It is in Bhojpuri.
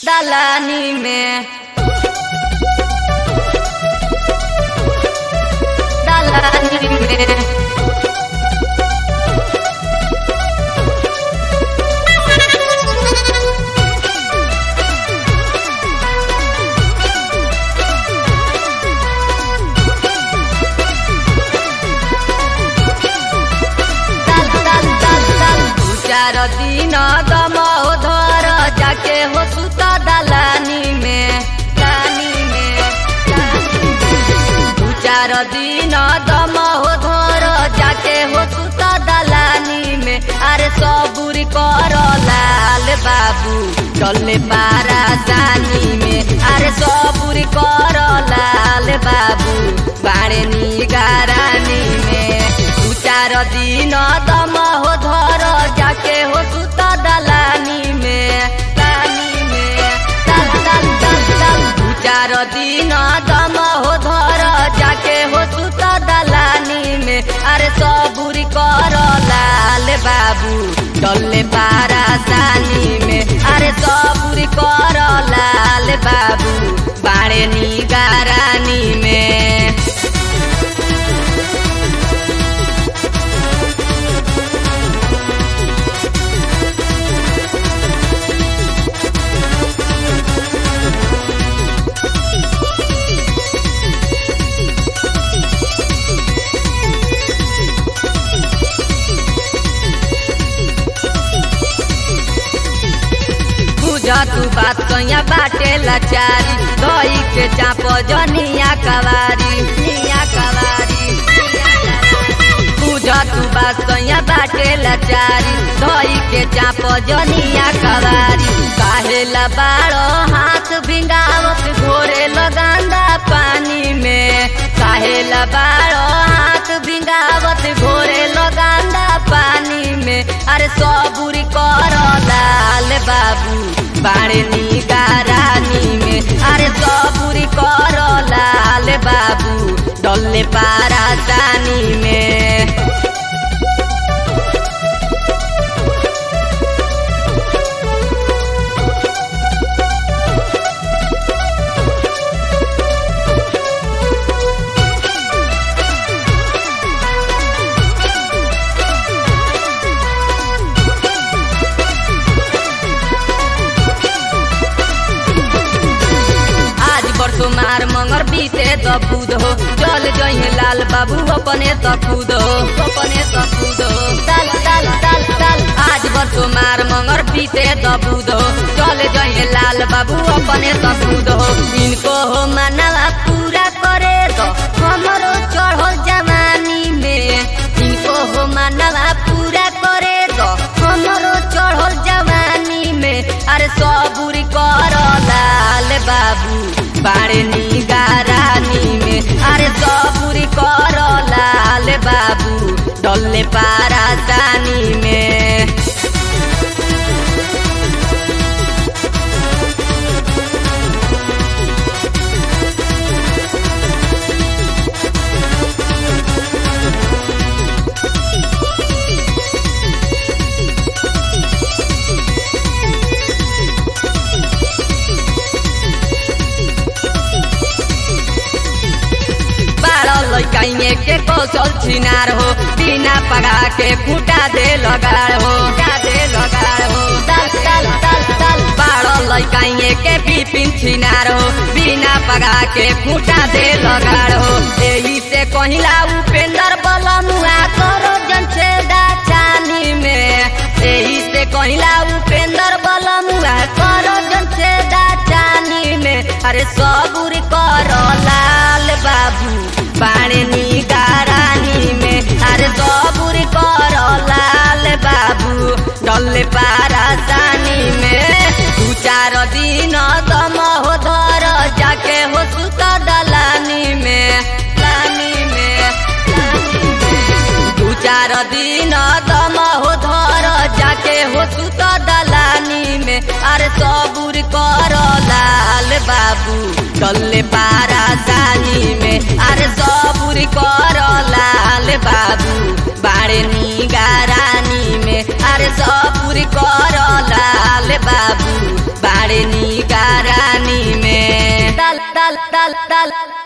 दलानी में दलानी में दल दल दल दल दू चार दिन दम धर जाके हो सुत दलानी में दलानी में दलानी में। दू चार दिन दम धर जाके हो सुत दलानी में अरे सबूरी कर लाल बाबू चले पारा जानी में अरे सबूरी कर लाल बाबू बाड़े निगारानी में दू चार दिन दम हो धर जाके हो सुत दलानी में दलानी में दल दल दल दल दू चार दिन दम हो धर जाके हो सुत दलानी में अरे सबूरी कर लाल बाबू डल्ले पारा सानी में अरे सबूरी कर लाल बाबू बाड़े निगारानी में बुझ तू बात कहिया बाटे लाचारी दही के चाप जनिया कवारी निया कवारी बुझ तू बात कहिया बाटे लाचारी दही के चाप जनिया कवारी काहे ला बाड़ो हाथ भिंगावत घोरे लगांदा पानी में काहे ला बाड़ो हाथ भिंगावत घोरे लगांदा पानी में अरे सबूरी कर लाल बाबू बाड़े निगारानी में अरे सबूरी कर लाल बाबू डल्ले पारा जानी में आज बरसो मार मंगर बीते त खुद हो चल जइहे लाल बाबू अपने त खुद हो अपने त खुद हो दल दल दल दल आज बरसो मार मंगर बीते त खुद हो चल जइहे लाल बाबू अपने त खुद हो इनको हो मानवा पूरा करे तो हमरो चढ़ो जवानी में इनको हो मानवा पूरा करे तो हमरो चढ़ो जवानी में अरे सबूरी कर लाल बाबू बाड़े निगारानी में अरे सबूरी कर लाल बाबू डल्ले पारा जानी में बारह लैकाइए के कौशल छिनार हो बिना पगा के फूटा दे लगाड़ हो फूटा दे लगाड़ हो दल दल दल दल बारह लैकाइए के बिपिन छिनार हो बिना पगा के फूटा दे लगाड़ हो एही से कहिला उपेंद्र बलमुआ करो जन से दाचानी में एही से कहिला उपेंद्र बलमुआ करो जन से दाचानी में अरे सबूर करो लाल बाबू बाणे निगारानी में अरे सबूर करो लाल बाबू डल्ले पारा जानी में दू चार दिन दम हो धर जाके हो सुत दलानी में दलानी में दलानी में। दू चार दिन दम हो धर जाके हो सुत दलानी में अरे सबूर कर लाल बाबू डल्ले पारा जानी में अरे सबूर कर लाल बाबू बाड़े निगारानी में अरे सबूर कर लाल बाबू बाड़े निगा ताल ताल